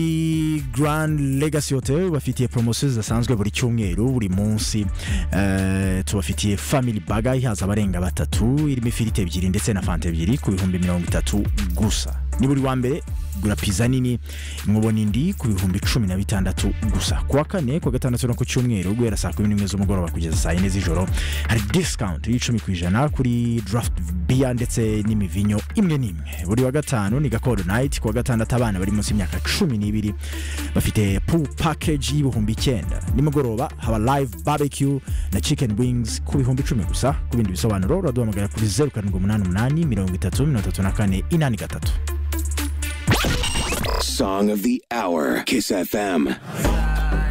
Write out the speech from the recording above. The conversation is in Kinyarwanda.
ubundi grand legacy hotel bafitiye poromosiyo zidasanzwe buri cyumweru buri munsi eh, tubafitiye family baga ihaza abarenga batatu irimo ifiriti ebyiri ndetse na fanta ebyiri ku bihumbi mirongo itatu gusa ni buri wa mbere gura pizza nini mwubona indi ku bihumbi cumi na bitandatu gusa ku wa kane ku wa gatandatu no ku cyumweru guhera saa kumi n'imwe z'umugoroba kugeza saa yine z'ijoro hari discount y'icumi ku ijana kuri draft beer ndetse n'imivinyo imwe n'imwe buri wa gatanu ni gakodo night ku wa gatandatu abana bari munsi y'imyaka cumi n'ibiri bafite pool package y'ibihumbi icyenda nimugoroba haba live barbecue na chicken wings ku bihumbi icumi gusa ku bindi bisobanuro uraduhamagara kuri zeru karindwi umunani umunani mirongo itatu mirongo itatu na kane inani gatatu Song of the Hour, Kiss FM.